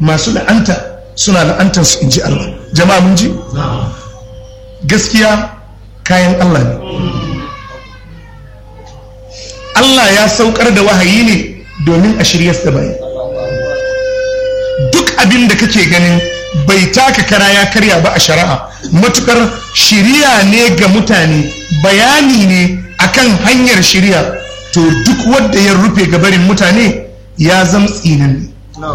masu la'anta suna la'antar su inji Allah jama'a mun ji gaskiya kayan Allah ne Allah ya saukar da wahayi ne domin a shirya da bayi duk abin da kake ganin bai taka kara ya karya ba a shari'a matukar shiriya ne ga mutane bayani ne akan hanyar shiriya to duk wanda ya rufe gabarin mutane ya zama tsinan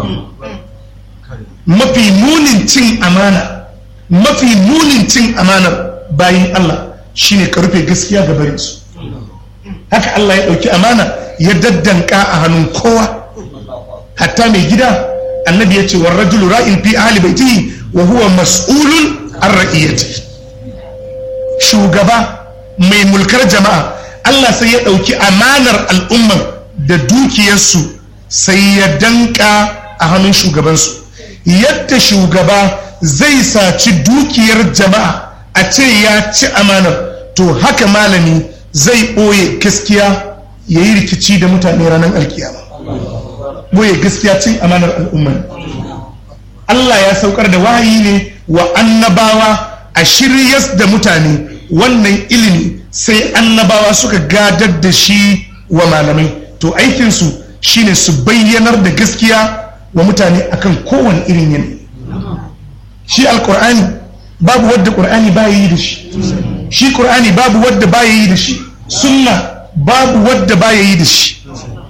mafi munin cin amana mafi munin cin amanar bayin Allah shine ka rufe gaskiya gabarinsu haka Allah ya ɗauki amana ya daddanka a hannun kowa hatta mai gida annabi ya ce warrajulu ra'in fi ahli baitihi wa huwa mas'ulun an ra'iyati shugaba mai mulkar jama'a Allah sai ya ɗauki amanar al'umman da dukiyarsu sai ya danka a hannun shugabansu yadda shugaba zai saci dukiyar jama'a a ce ya ci amanar to haka malami zai ɓoye gaskiya ya yi rikici da mutane ranar alkiyama ɓoye gaskiya cin amanar al'umma Allah ya saukar da wahayi ne wa annabawa a shiryas da mutane wannan ilimi sai annabawa suka gadar da shi wa malamai to aikinsu shine su bayyanar da gaskiya wa mutane akan kowane irin yanayi shi alkur'ani babu wadda ƙur'ani ba yi da shi shi ƙur'ani babu wadda ba yi da shi sunna babu wadda ba yi da shi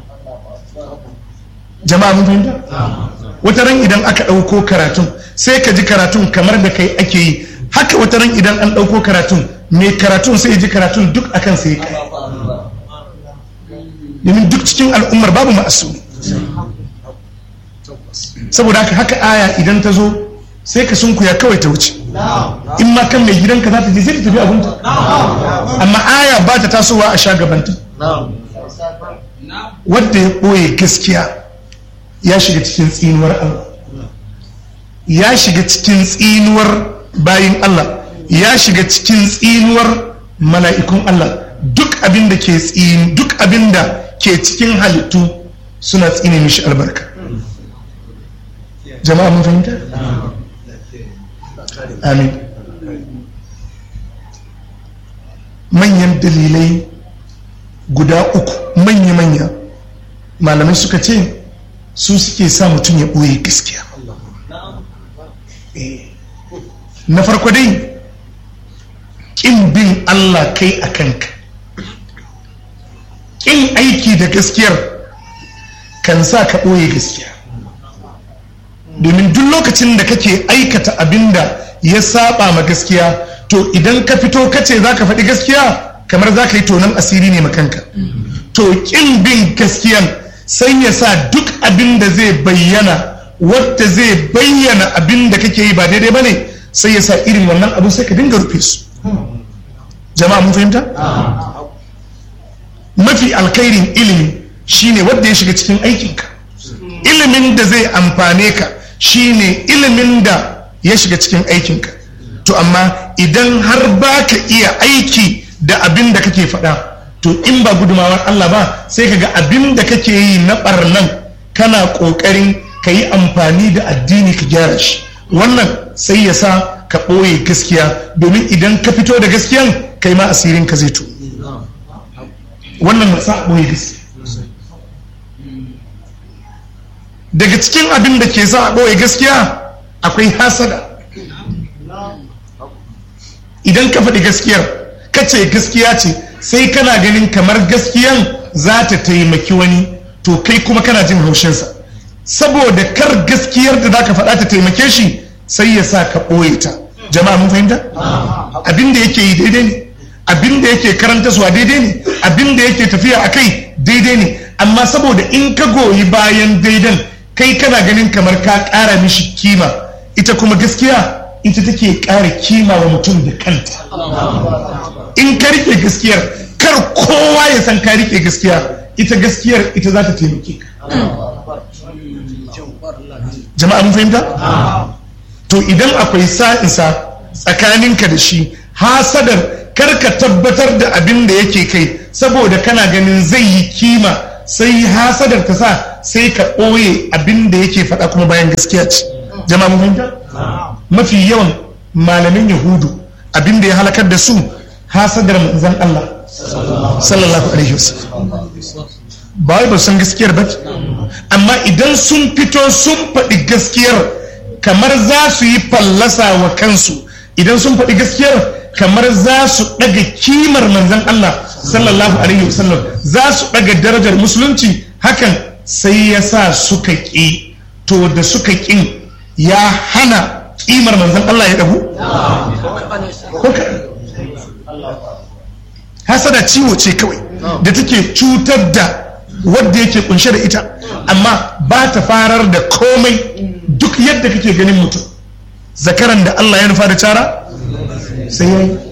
jama'a mun fahimta wata ran idan aka ɗauko karatun sai ka ji karatun kamar da kai ake yi haka wata ran idan an ɗauko karatun mai karatun sai ji karatun duk akan sai kai domin duk cikin al'ummar babu ma'asumi saboda haka haka aya idan ta zo sai ka sunkuya kawai ta wuce in ma kan mai gidanka za ta je sai ta tafi abunta amma aya ba ta tasowa a sha gabanta wadda ya ɓoye gaskiya ya shiga cikin tsinuwar Allah ya shiga cikin tsinuwar bayin Allah ya shiga cikin tsinuwar mala'ikun Allah duk abin da ke tsini duk abin da ke cikin halittu suna tsine mishi albarka jama'a mun fahimta amin manyan dalilai guda uku manya-manya malamai suka ce su suke sa mutum ya ɓoye gaskiya na farko dai ƙin bin Allah kai a kanka ƙin aiki da gaskiyar kan sa ka ɓoye gaskiya domin duk lokacin da kake aikata abin da ya saba ma gaskiya to idan ka fito kace za ka faɗi gaskiya kamar za ka yi tonon asiri ne makanka to ƙin bin gaskiyan sai ya sa duk abin da zai bayyana wadda zai bayyana abin da kake yi ba daidai ba ne sai ya sa irin wannan abu sai ka dinga rufe su jama'a mun fahimta mafi alkhairin ilimi shine wadda ya shiga cikin aikinka ilimin da zai amfane ka shine ilimin da ya shiga cikin aikinka to amma idan har ba ka iya aiki da abin da kake faɗa to in ba gudumawar Allah ba sai ka ga abin da kake yi na ɓarnan kana ƙoƙarin ka yi amfani da addini ka gyara shi wannan sai ya sa ka ɓoye gaskiya domin idan ka fito da gaskiyan kai ma asirin ka zai to wannan na sa ɓoye gaskiya daga cikin abin da ke sa a ɓoye gaskiya akwai hasada idan ka faɗi gaskiyar ka ce gaskiya ce sai kana ganin kamar gaskiyan za ta taimaki wani to kai kuma kana jin haushinsa saboda kar gaskiyar da za ka faɗa ta taimake shi sai ya sa ka ɓoye ta jama'a mun fahimta abin da yake yi daidai ne abin da yake karanta suwa daidai ne abin da yake tafiya a kai daidai ne amma saboda in ka goyi bayan daidan kai kana ganin kamar ka ƙara mishi kima ita kuma gaskiya ita take ƙara kima wa mutum da kanta in ka rike gaskiyar kar kowa ya san ka rike gaskiya ita gaskiyar ita za ta taimake ka jama'a mun fahimta to idan akwai sa'insa tsakaninka da shi hasadar kar ka tabbatar da abin da yake kai saboda kana ganin zai yi kima sai hasadar ta sa sai ka ɓoye abin da yake faɗa kuma bayan gaskiya ce jama'a mun fahimta mafi yawan malamin yahudu abin da ya halakar da su hasadar manzon Allah sallallahu alaihi wasallam ba wai ba san gaskiyar ba amma idan sun fito sun faɗi gaskiyar kamar za su yi fallasa wa kansu idan sun faɗi gaskiyar kamar za su ɗaga kimar manzan Allah sallallahu alaihi wasallam za su ɗaga darajar musulunci hakan sai ya sa suka ƙi to da suka ƙin ya hana kimar manzan Allah ya ɗagu? hasada ciwo ce kawai da take cutar da wadda yake kunshe da ita amma ba ta farar da komai duk yadda kake ganin mutum zakaran da Allah ya nufa da cara sai ya yi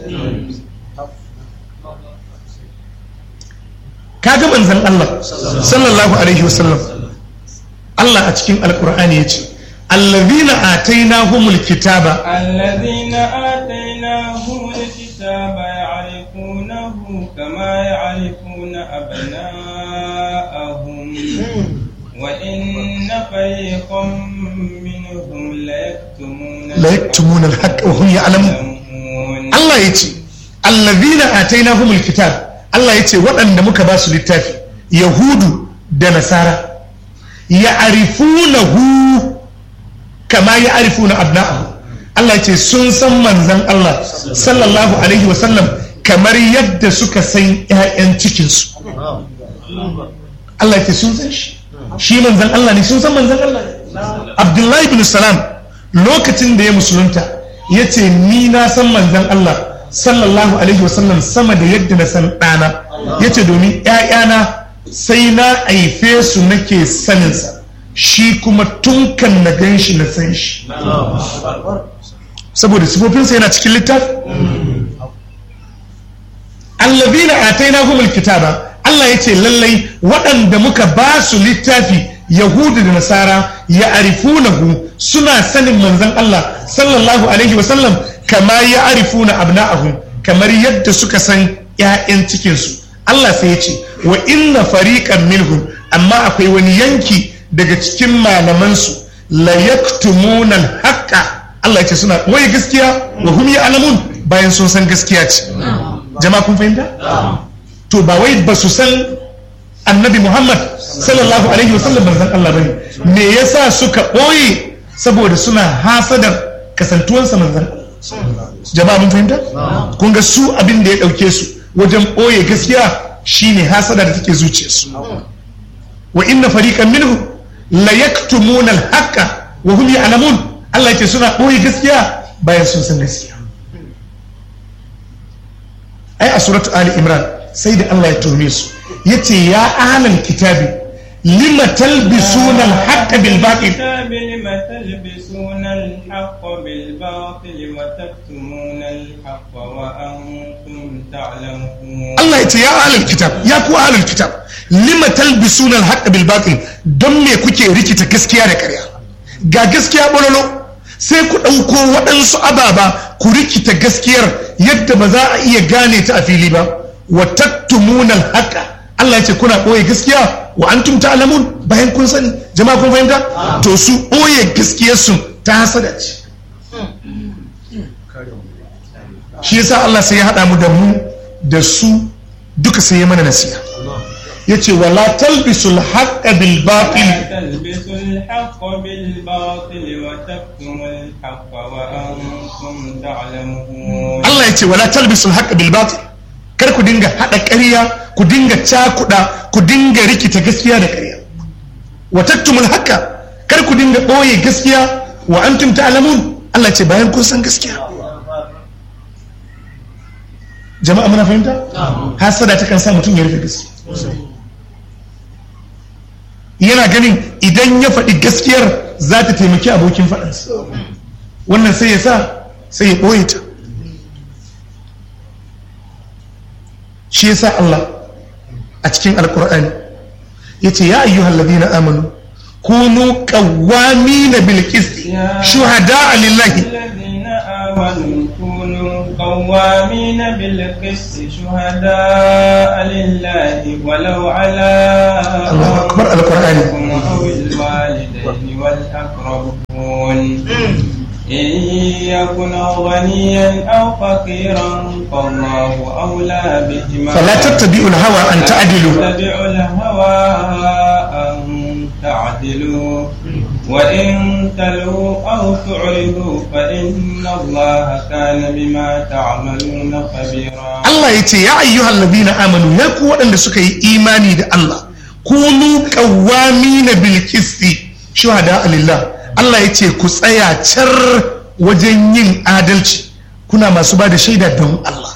kaga manzan Allah sallallahu alaihi wasallam Allah a cikin alkur'ani ya ce allazina atainahumul kitaba الذين آتيناهم الكتاب يعرفونه كما يعرفون أبناءهم وإن فريقا منهم ليكتمون la yaktumuna al-haqq wa hum ya'lamun يعلمون Allah ya ce allazina atainahumul kitab Allah ya ce waɗanda muka ba su littafi yahudu da nasara ya'rifunahu kama ya'rifuna abna'ahu Allah ya ce sun san manzon Allah sallallahu alaihi wasallam kamar yadda suka san ƴaƴan cikinsu Allah ya ce sun san shi shi manzon Allah ne sun san manzon Allah ne Abdullahi bin Salam lokacin da ya musulunta ya ce ni na san manzon Allah sallallahu alaihi wasallam sama da yadda na san ɗana ya ce domin ‘ya'yana sai na haife su nake saninsa shi kuma tun kan na gan shi na san shi saboda sifofinsa yana cikin littafi allazina atainahumul kitaba Allah ya ce lallai waɗanda muka ba su littafi yahudu da nasara ya arifunahu suna sanin manzon Allah sallallahu alaihi wasallam kama ya arifuna abna'ahum kamar yadda suka san ‘ya'yan cikinsu Allah sai ya ce wa inna fariqan minhum amma akwai wani yanki daga cikin malamansu la yaktumuna al-haqqa Allah ya ce suna wai gaskiya wa hum ya'lamun bayan sun san gaskiya ce jama'a kun fahimta to ba wai ba su san annabi Muhammad sallallahu alaihi wasallam manzon Allah bane me yasa suka ɓoye saboda suna hasadar kasantuwansa manzon Allah jama'a mun fahimta kun ga su abin da ya ɗauke su wajen ɓoye gaskiya shine hasada da take zuciyarsu wa inna fariqan minhum la yaktumuna al-haqqa wa hum ya'lamun Allah yake suna ɓoye gaskiya bayan sun san gaskiya ai a suratu ali imran sai da Allah ya tuhume su yace ya ahlal kitabi lima talbisuna al-haqqa bil batil الكتاب لم تلبسون الحق بالباطل وتكتمون الحق وأنتم تعلمون Allah ya ce ya ahlal kitab ya ku ahlal kitab lima talbisuna al-haqqa bil batil don me kuke rikita gaskiya da ƙarya ga gaskiya bololo sai ku ɗauko waɗansu ababa ku rikita gaskiyar yadda ba za a iya gane ta a fili ba wa taktumuna al-haqqa Allah ya ce kuna ɓoye gaskiya wa antum ta'lamun bayan kun sani jama'a kun fahimta to su ɓoye gaskiyar su ta hasada ce shi yasa Allah sai ya haɗa mu da mu da su duka sai ya mana nasiha yace wala talbisul haqqa bil batil تلبسوا الحق بالباطل وتكتموا الحق وأنتم تعلمون Allah yace wala talbisul haqqa bil batil kar ku dinga hada ƙarya ku dinga cakuda ku dinga rikita gaskiya da ƙarya wa taktumul haqqa kar ku dinga ɓoye gaskiya wa antum ta'lamun Allah ce bayan kun san gaskiya jama'a muna fahimta hasada ta kan sa mutum ya rufe gaskiya yana ganin idan ya faɗi gaskiyar za ta taimaki abokin faɗansa wannan sai ya sa sai ya ɓoye ta shi ya sa Allah a cikin alkur'ani ya ce ya ayyuhal ladina amanu kunu qawwamina bil qisti shuhada lillahi الذين آمنوا كونوا قوامين بالقسط شهداء لله ولو على الله أكبر القرآن أنفسكم أو الوالدين والأقربون إن يكن غنيا أو فقيرا فالله أولى بهما فلا تتبعوا الهوى أن تعدلوا تتبعوا الهوى أن تعدلوا وإن تلوا أو تعرضوا فإن الله كان بما تعملون خبيرا Allah ya ce ya ayyuhal ladina amanu ya ku waɗanda suka yi imani da Allah kunu qawwamina bil qisti shuhada lillah Allah ya ce ku tsaya car wajen yin adalci kuna masu ba da shaida don Allah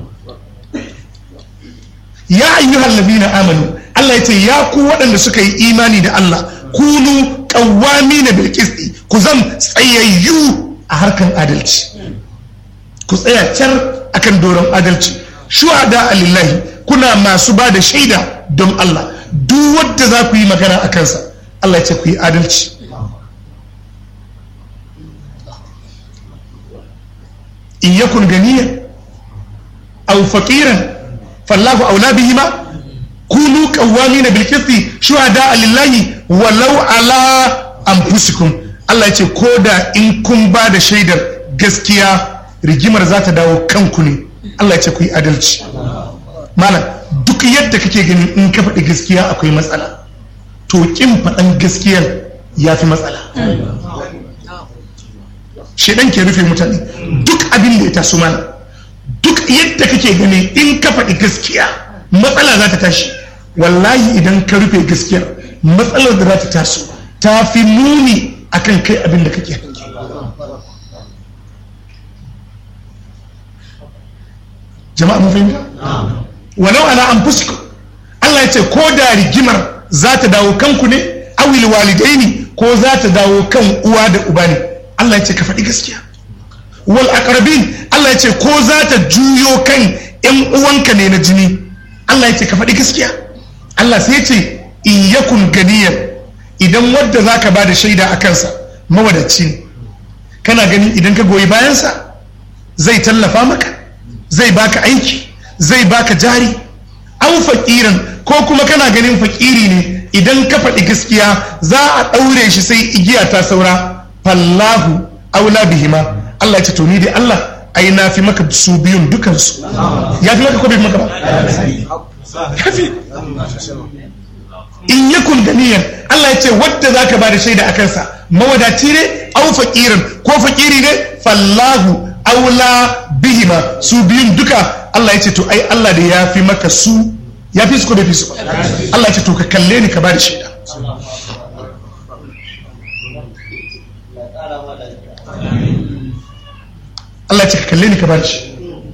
ya ayyuhal ladina amanu Allah ya ce ya ku waɗanda suka yi imani da Allah kunu qawwamina bil qisti ku zam tsayayyu a harkan adalci ku tsaya car akan doron adalci shuhada lillahi kuna masu ba da shaida don Allah duk wadda za ku yi magana a kansa Allah ya ce ku yi adalci in yakun ganiya aw faqiran fallahu aula bihima kunu qawwamina bil qisti shuhada lillahi walau ala anfusikum Allah ya ce koda in kun ba da shaidar gaskiya rigimar za ta dawo kanku ne Allah ya ce ku yi adalci malam duk yadda kake ganin in ka faɗi gaskiya akwai matsala to kin faɗan gaskiyar ya fi matsala shedan ke rufe mutane duk abin da ya taso mana duk yadda kake gani in ka faɗi gaskiya matsala za ta tashi wallahi idan ka rufe gaskiyar matsalar da za ta taso ta fi muni akan kai abin da kake hange jama'a mun fahimta walau ala anfusikum Allah ya ce ko da rigimar za ta dawo kanku ne awil walidaini ko za ta dawo kan uwa da uba ne Allah ya ce ka faɗi gaskiya wal aqrabin Allah ya ce ko za ta juyo kan ƴan uwanka ne na jini Allah ya ce ka faɗi gaskiya Allah sai ya ce in yakun ganiyan idan wadda zaka bada shaida a kansa mawadaci ne kana ganin idan ka goyi bayansa zai tallafa maka zai baka aiki zai baka jari an fakiran ko kuma kana ganin fakiri ne idan ka faɗi gaskiya za a ɗaure shi sai igiya ta saura fallahu aula bihima Allah ya ce to ni dai Allah ai na fi maka su biyun dukansu ya fi maka ko bai maka ba ya fi in yakun ganiyan Allah ya ce wadda zaka ba da shaida a kansa mawadaci ne au fakiran ko fakiri ne fallahu aula bihima su biyun duka Allah ya ce to ai Allah da ya fi maka su ya fi su ko bai fi su Allah ya ce to ka kalle ni ka ba da shaida Allah ya ce ka kalle ni ka ba da shaida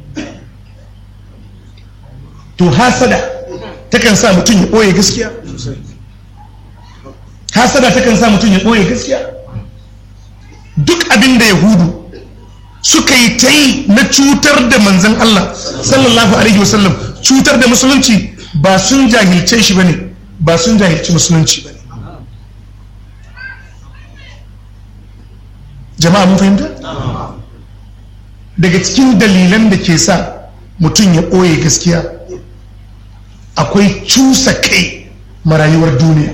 to hasada takan sa mutum ya ɓoye gaskiya hasada takan sa mutum ya ɓoye gaskiya duk abin da yahudu suka yi ta yi na cutar da manzan Allah sallallahu alaihi wasallam cutar da musulunci ba sun jahilce shi bane ba sun jahilci musulunci bane jama'a mun fahimta daga cikin dalilan da ke sa mutum ya ɓoye gaskiya akwai cusa kai marayuwar duniya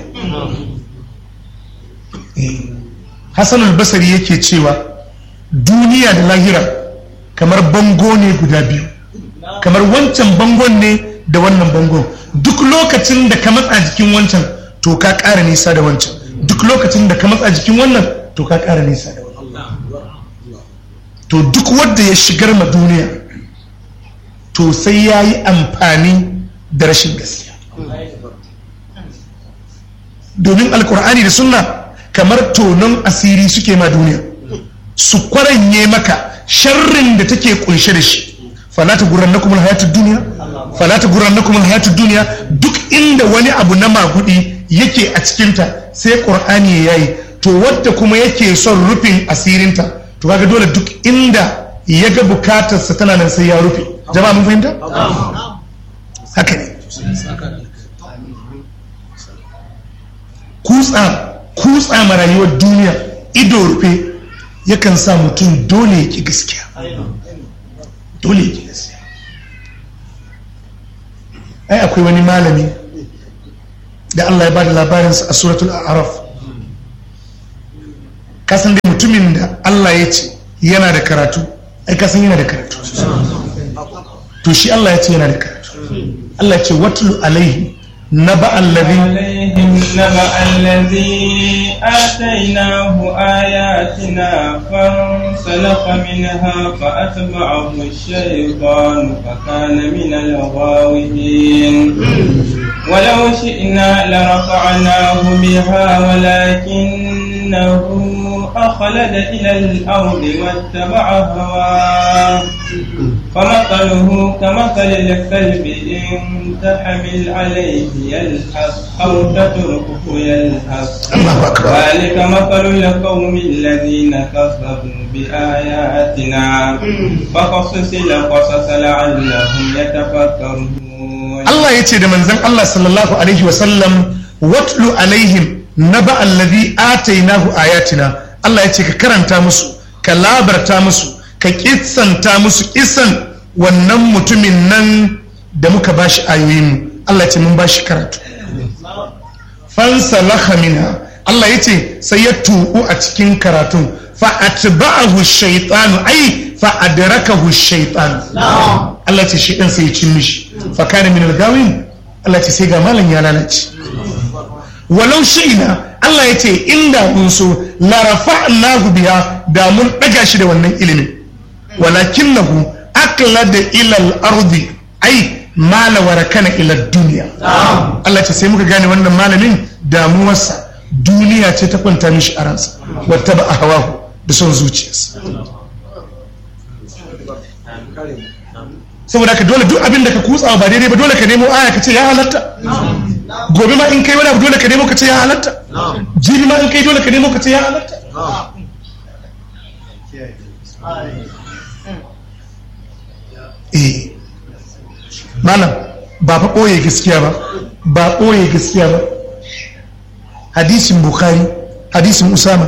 hassan albasari yake cewa duniya da lahira kamar bango ne guda biyu kamar wancan bangon ne da wannan bangon duk lokacin da ka matsa jikin wancan to ka ƙara nisa da wancan duk lokacin da ka matsa jikin wannan to ka ƙara nisa da wannan to duk wanda ya shigar ma duniya to sai ya yi amfani da rashin gaskiya domin alkur'ani da sunna kamar tonon asiri suke ma duniya su kwaranye maka sharrin da take kunshe da shi falata gurrannakum alhayatud dunya falata gurrannakum alhayatud dunya duk inda wani abu na magudi yake a cikinta sai qur'ani ya yayi to wadda kuma yake son rufin asirinta to kaga dole duk inda ya ga bukatarsa tana nan sai ya rufe jama'a mun fahimta haka ne kutsa kutsa ma rayuwar duniya ido rufe yakan sa mutum dole ya ki gaskiya dole ya gaskiya ai akwai wani malami da Allah ya bada labarinsa a suratul a'raf kasan da mutumin da Allah ya ce yana da karatu ai kasan yana da karatu to shi Allah ya ce yana da karatu Allah ya ce watlu alaihi naba allazi عليهم نبأ الذي آتيناه آياتنا فانسلخ منها فأتبعه الشيطان فكان من الغاوين ولو شئنا لرفعناه بها ولكنه أخلد إلى الأرض واتبع هواه فمثله كمثل الكلب إن تحمل عليه يلحث أو تتركه يلحث Allahu akbar ذلك مثل القوم الذين كذبوا بآياتنا فقصص القصص لعلهم يتفكرون Allah ya ce da manzon Allah sallallahu alaihi wasallam watlu alaihim naba allazi atainahu ayatina Allah ya ce ka karanta musu ka labarta musu ka kissanta musu kisan wannan mutumin nan da muka bashi ayoyin mu Allah ya ce mun bashi karatu fansalakha minha Allah ya ce sai ya tubu a cikin karatun fa atba'ahu shaytanu ai fa adrakahu shaytan Allah ce shi sai ya cin mishi fa kana min al-gawin Allah ce sai ga malam ya lalace walau shi'na Allah ya ce inda mun so la rafa'nahu biha da mun daga shi da wannan ilimin walakinahu aklada ila al-ardi ai mala warakana ila dunya Allah ce sai muka gane wannan malamin damuwarsa duniya ce ta kwanta mishi a ransa wata ba a hawahu da son zuciyarsa saboda ka dole duk abin da ka kutsawa ba daidai ba dole ka nemo aya ka ce ya halatta gobe ma in kai wani abu dole ka nemo ka ce ya halatta jibi ma in kai dole ka nemo ka ce ya halatta eh malam ba fa ɓoye gaskiya ba ba ɓoye gaskiya ba hadisin bukhari hadisin usama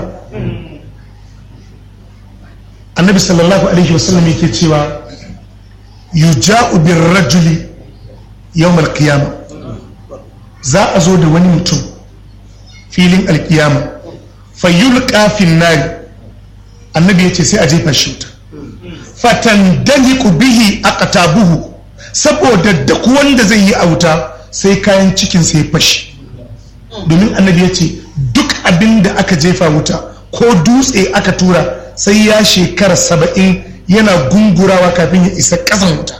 annabi sallallahu alaihi wasallam yake cewa yuja'u bir rajuli yawm al-qiyama za a zo da wani mutum filin alkiyama fayyulqa fin nari annabi yace sai a jefa shi wuta fatandaliku bihi aqtabuhu saboda duk wanda zai yi a wuta sai kayan cikin sai fashi domin annabi yace duk abin da aka jefa wuta ko dutse aka tura sai ya shekara saba'in yana gungurawa kafin ya isa ƙasan wuta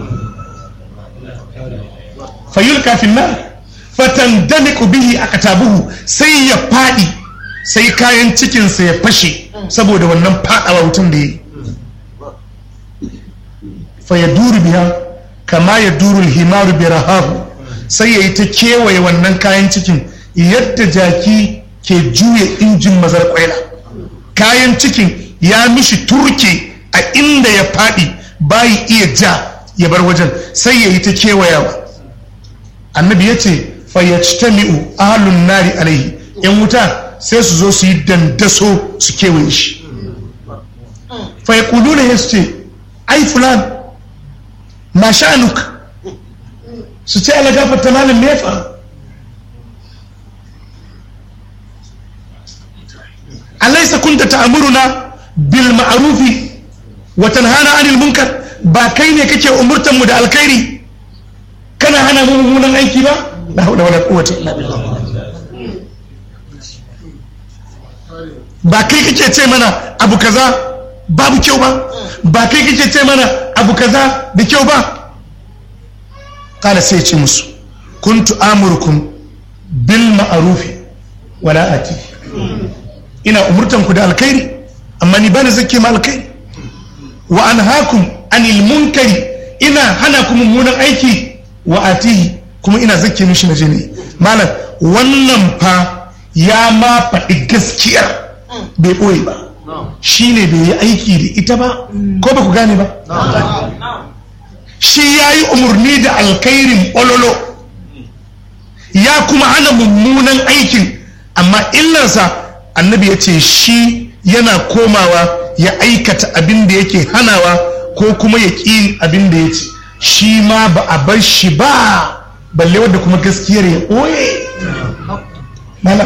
fayul kafin nan fatan daliku bihi aka tabuhu sai ya faɗi sai kayan cikinsa ya fashe saboda wannan faɗawa wutan da ya yi fa ya duru biya kama ya duru himaru bi rahahu sai ya yi ta kewaye wannan kayan cikin yadda jaki ke juya injin mazar kwaila kayan cikin ya mishi turke a inda ya faɗi bayi iya ja ya bar wajen sai ya yi ta kewayawa annabi ya ce fayyactami'u ahalun nari alaihi yan wuta sai su zo su yi dandaso su kewaye shi fayyakulu ne ya su ce ai fulan ma sha'anuk su ce ala gafarta malin nefa alaisa kunta ta'amuruna bil ma'rufi wa tanhana 'anil munkar ba kai ne kake umurtan mu da alkhairi kana hana mu mummunan aiki ba la hawla wala quwwata illa billah ba kai kake ce mana abu kaza babu kyau ba ba kai kake ce mana abu kaza da kyau ba kala sai ce musu kuntu amurukum bil ma'rufi wala ati ina umurtan ku da alkhairi amma ni bani zake ma alkhairi wa anhaakum anil munkari ina hana ku mummunan aiki wa atihi kuma ina zake mishi na jini malam wannan fa ya ma faɗi gaskiyar bai ɓoye ba shi ne bai yi aiki da ita ba ko ba ku gane ba shi ya yi umarni da alkhairin ololo ya kuma hana mummunan aikin amma illarsa annabi ya ce shi yana komawa ya aikata abin da yake hanawa ko kuma ya ƙi abin da ya ce shi ma ba a bar shi ba balle wadda kuma gaskiyar ya ɓoye malam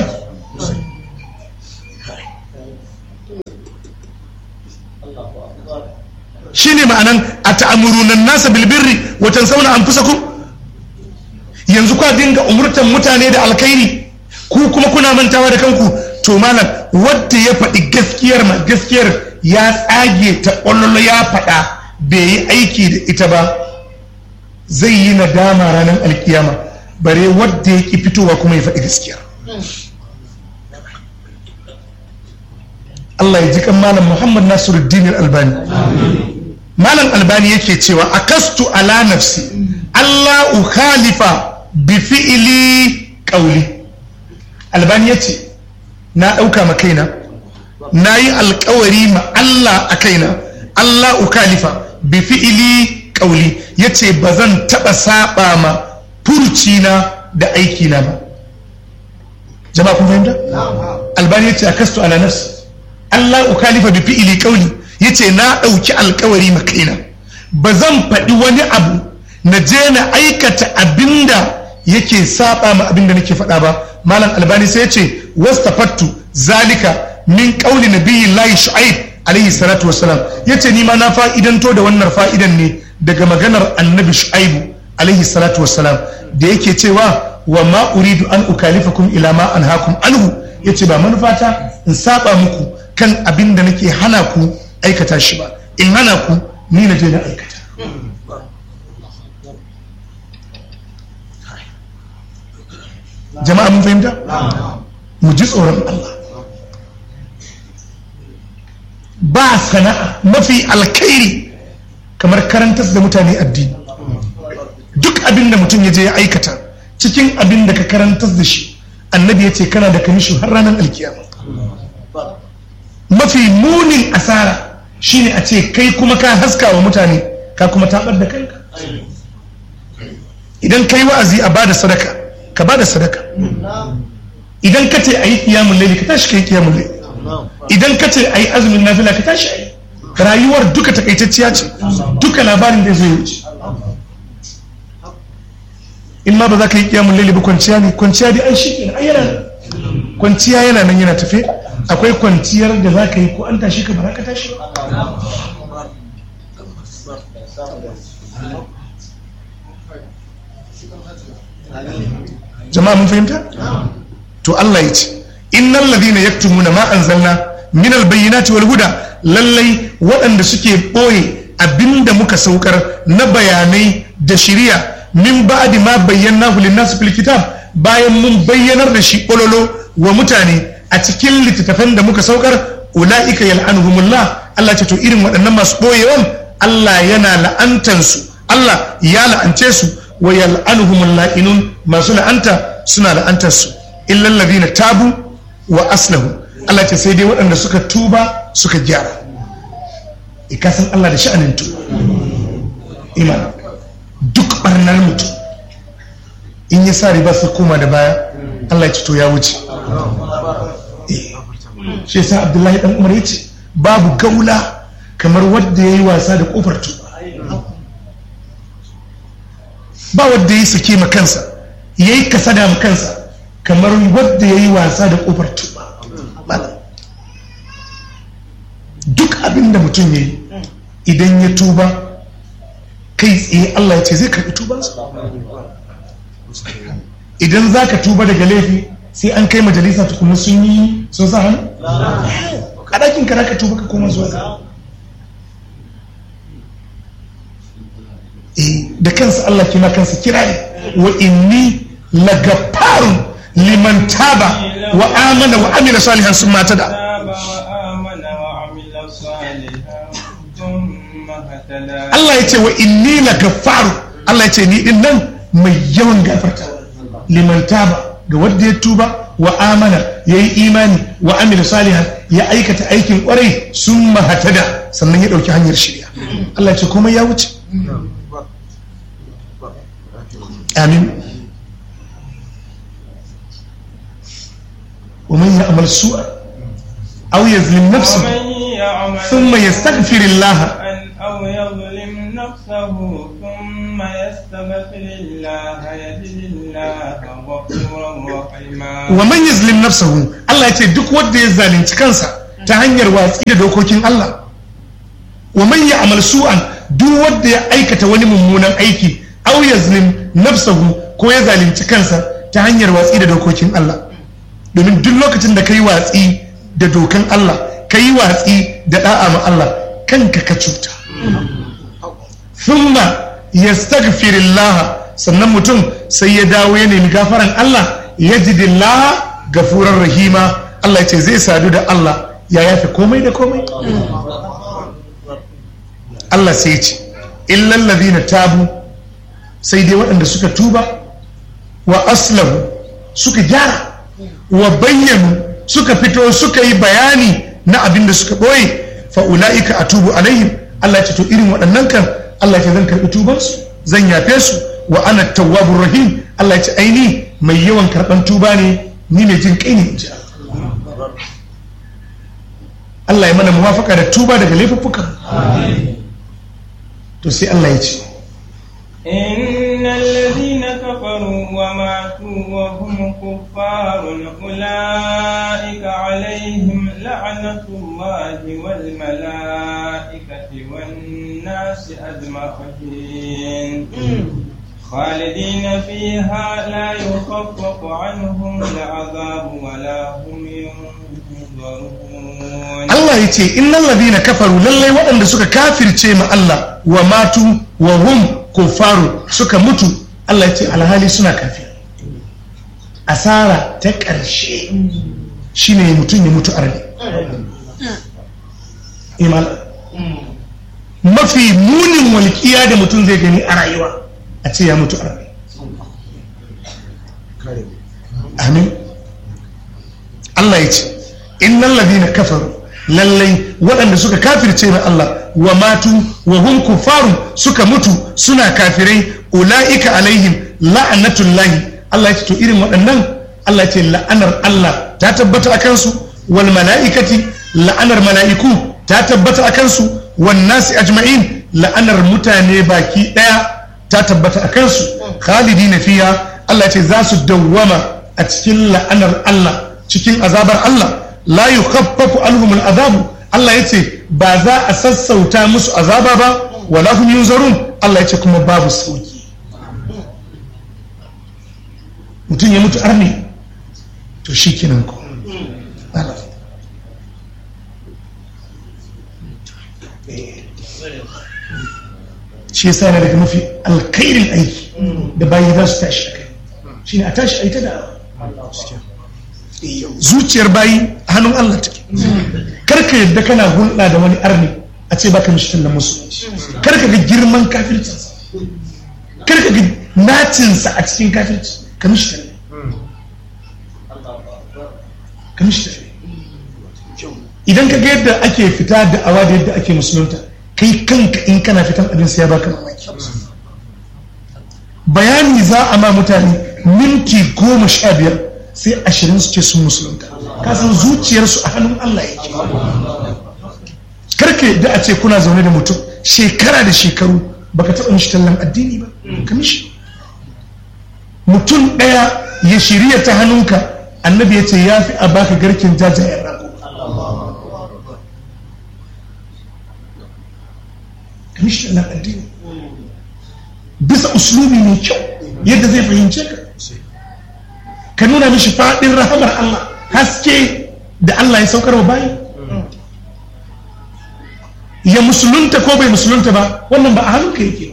shi ne ma'anan a ta'amurunan nasa bilbirri watan sauna an fusa ku yanzu kwa dinga umurtan mutane da alkairi ku kuma kuna mantawa da kanku to malam wadda ya faɗi gaskiyar ma gaskiyar ya tsage ta ƙwallo ya faɗa bai yi aiki da ita ba zai yi nadama ranar alkiyama bare wadda ya ki fitowa kuma ya faɗi gaskiyar Allah ya ji kan malam Muhammad Nasiruddin Albani malam Albani yake cewa akastu ala nafsi Allah ukhalifa bi fi'li qawli Albani yace na dauka ma kaina nayi alkawari ma Allah a kaina Allah ukhalifa bi fi'li qawli yace bazan taba saba ma furcina da aikina ba jama'a kun fahimta Albani yace akastu ala nafsi Allah ukalifa bi fi'ili qawli yace na dauki alkawari ma kaina ba zan faɗi wani abu na je na aikata abinda yake saba ma abinda nake faɗa ba malam albani sai yace wastafattu zalika min qawli nabiyillahi shu'aib alaihi salatu wassalam yace ni ma na fa'idanto da wannan fa'idan ne daga maganar annabi shu'aibu alaihi salatu wassalam da yake cewa wa ma uridu an ukalifakum ila ma anhaakum anhu yace ba manufata in saba muku kan abin da nake hana ku aikata shi ba in hana ku ni na je na aikata jama'a mun fahimta mu ji tsoron Allah ba sana'a mafi alkhairi kamar karantar da mutane addini duk abin da mutum ya je ya aikata cikin abin da ka karantar da shi annabi ya ce kana da kamishin har ranar alkiyama mafi munin asara shine a ce kai kuma ka haska wa mutane ka kuma tabar da kanka idan kai wa'azi a bada sadaka ka bada sadaka idan ka ce a yi kiyamun laili ka tashi ka yi kiyamun laili idan ka ce a yi azumin nafila ka tashi a yi rayuwar duka takaitacciya ce duka labarin da zai wuce in ma ba za ka yi kiyamun laili ba kwanciya ne kwanciya dai an shi ke yana kwanciya yana nan yana tafe akwai kwanciyar da za ka yi ko an tashi ka ba ka tashi jama'a mun fahimta to Allah ya ce innal ladina yaktumuna ma anzalna min albayyinati wal huda lallai waɗanda suke ɓoye abinda muka saukar na bayanai da shiriya min ba'di ma bayyanahu lin-nas fil kitab bayan mun bayyanar da shi ƙololo wa mutane a cikin littattafan da muka saukar ula'ika yal'anuhumullah Allah ce to irin waɗannan masu ɓoyewan Allah yana la'antansu Allah ya la'ance su wa yal'anuhumul la'inun masu la'anta suna la'antar su illal ladina tabu wa aslahu Allah ce sai dai waɗanda suka tuba suka gyara ikasan Allah da sha'anin tuba iman duk barnar mutum in ya sa riba su koma da baya Allah ya ce to ya wuce shi yasa abdullahi dan umar yace babu gaula kamar wadda yayi wasa da kofar tuba ba wadda yayi sake ma kansa yayi kasada ma kansa kamar wadda yayi wasa da kofar tuba duk abin da mutum yayi idan ya tuba kai tsaye Allah ya ce zai karbi tubansa idan za ka tuba daga laifi sai an kai majalisa tukuna sun yi sun sa hannu a ɗakin ka ka tuba ka koma zuwa ga eh da kansa Allah kima kansa kira ne wa inni lagafarun liman taba wa amana wa amila salihan sun mata da Allah ya ce wa inni lagafaru Allah ya ce ni din nan mai yawan gafarta liman taba ga wanda ya tuba wa amana ya yi imani wa amila salihan ya aikata aikin kwarai sun mahatada sannan ya ɗauki hanyar shirya Allah ce kuma ya wuce amin ومن يعمل سوءا أو يظلم نفسه ثم يستغفر الله أو يظلم نفسه ثم يستغفر الله يجد الله غفورا رحيما wa man yazlim nafsahu Allah ya ce duk wanda ya zalunci kansa ta hanyar watsi da dokokin Allah wa man ya'mal su'an duk wanda ya aikata wani mummunan aiki aw yazlim nafsahu ko ya zalunci kansa ta hanyar watsi da dokokin Allah domin duk lokacin da kai watsi da dokan Allah kai watsi da da'a ma Allah kanka ka cuta thumma yastaghfirullah sannan mutum sai ya dawo ya nemi gafaran Allah yajidillah gafurar rahima Allah ya ce zai sadu da Allah ya yafe komai da komai Allah sai ya ce illal ladina tabu sai dai waɗanda suka tuba wa aslahu suka gyara wa bayyanu suka fito suka yi bayani na abin da suka ɓoye fa ula'ika atubu alaihim Allah ya ce to irin waɗannan kan Allah ya ce zan karɓi tubansu zan yafe su wa ana tawwabur rahim Allah ya ce aini mai yawan karɓan tuba ne ni mai jin kai ne in ji Allah. Allah ya mana muwafaka da tuba daga laifuffuka to sai Allah ya ce إن الذين كفروا وماتوا وهم كفار أولئك عليهم لعنة الله والملائكة والناس أجمعين خالدين فيها لا يخفف عنهم العذاب ولا هم ينظرون Allah ya ce innal ladina kafaru lallai waɗanda suka kafirce ma Allah wa matu wa hum kuffaru suka mutu Allah ya ce alhali suna kafir asara ta ƙarshe shine mutum ya mutu arne imal mafi munin walƙiya da mutum zai gani a rayuwa a ce ya mutu arne amin Allah ya ce innal ladina kafaru lallai waɗanda suka kafirce na Allah wa matu wa hum kufaru suka mutu suna kafirai ula'ika alaihim la'anatullahi Allah ya ce to irin waɗannan Allah ya ce la'anar Allah ta tabbata a kansu wal mala'ikati la'anar mala'iku ta tabbata a kansu wan nasi ajma'in la'anar mutane baki ɗaya ta tabbata a kansu khalidina fiya Allah ya ce za su dawwama a cikin la'anar Allah cikin azabar Allah la yukhaffafu anhum al'adabu Allah yace ba za a sassauta musu azaba ba wala hum yunzarun Allah yace kuma babu sauki mutum ya mutu arni to shikenan ko shi yasa yana daga mafi alkhairin aiki da bayi za su tashi a kai shine a tashi a ita da zuciyar bayi a hannun Allah take karka yadda kana hulɗa da wani arni a ce baka mishi tallan musulunci karka ga girman kafircinsa karka ga nacinsa a cikin kafirci ka mishi tallan ka mishi tallan idan ka ga yadda ake fita da awa da yadda ake musulunta kai kanka in kana fitan abin sai ya baka mamaki bayani za a ma mutane minti goma sha biyar sai ashirin su ce sun musulunta kasan zuciyarsu a hannun Allah yake karka yadda a ce kuna zaune da mutum shekara da shekaru baka taɓa mishi tallan addini ba ka mishi mutum ɗaya ya shirya ta hannunka annabi ya ce ya fi a baka garkin jajayen rago ka mishi tallan addini bisa uslubi mai kyau yadda zai fahimce ka ka nuna mishi faɗin rahamar Allah haske da Allah ya saukar wa bayi ya musulunta ko bai musulunta ba wannan ba a hannunka yake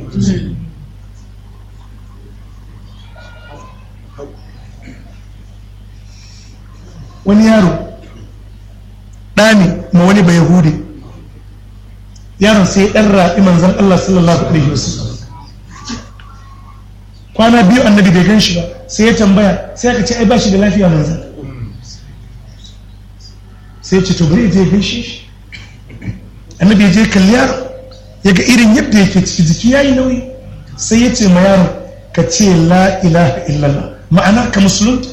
wani yaro ɗani ma wani bai yahudi yaron sai ɗan raɓi manzan Allah sallallahu alaihi wasallam kwana biyu annabi bai gan shi ba sai ya tambaya sai aka ce ai ba shi da lafiya manzan sai ya ce to bari je gaishe shi annabi ya je kalli yaro ya ga irin yadda yake ciki jiki ya yi nauyi sai ya ce ma yaro ka ce la ilaha illallah ma'ana ka musulunta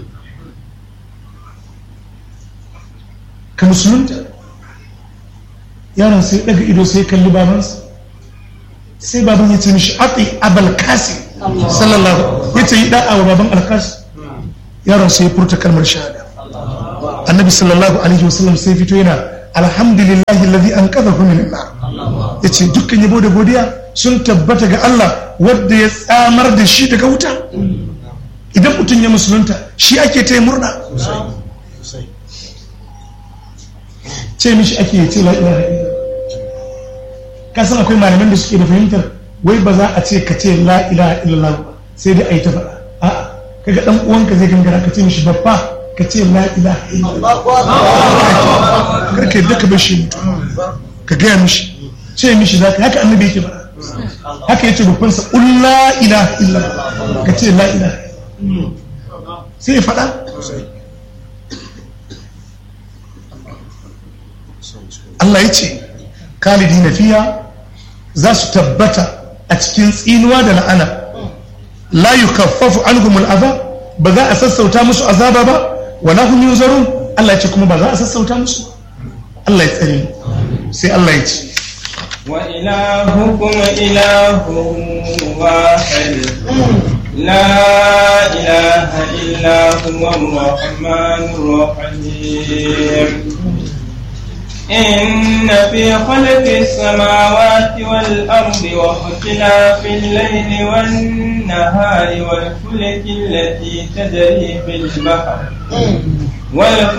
ka musulunta yaron sai daga ido sai kalli babansa sai baban ya ce mishi ati abal kasi sallallahu ya ce yi da'a wa baban alkasi yaron sai ya furta kalmar shahada annabi sallallahu alaihi wasallam sai fito yana alhamdulillahi alladhi anqadhahu min nar yace dukkan yabo da godiya sun tabbata ga Allah wanda ya tsamar da shi daga wuta idan mutum ya musulunta shi ake ta murna ce mishi ake ce la ilaha illallah ka san akwai malaman da suke da fahimtar wai ba za a ce ka ce la ilaha illallah ba sai dai a yi ta faɗa a'a kaga dan uwanka zai gangara ka ce mishi babba ka ce la ilaha illallah karka yadda ka bar shi mutu ka gaya mishi ce mishi za ka haka annabi yake faɗa haka yace babban sa qul la ilaha illallah ka ce la ilaha sai ya faɗa Allah ya ce kalidi na fiya za su tabbata a cikin tsinuwa da la'ana la yukaffafu anhum al'azab ba za a sassauta musu azaba ba wala hum yunzarun Allah ya ce kuma ba za a sassauta musu Allah ya tsare sai Allah ya ce wa ilahukum ilahu wahid la ilaha illa huwa ar-rahmanur rahim إن في خلق السماوات والأرض واختلاف الليل والنهار والفلك التي تجري في البحر والفلك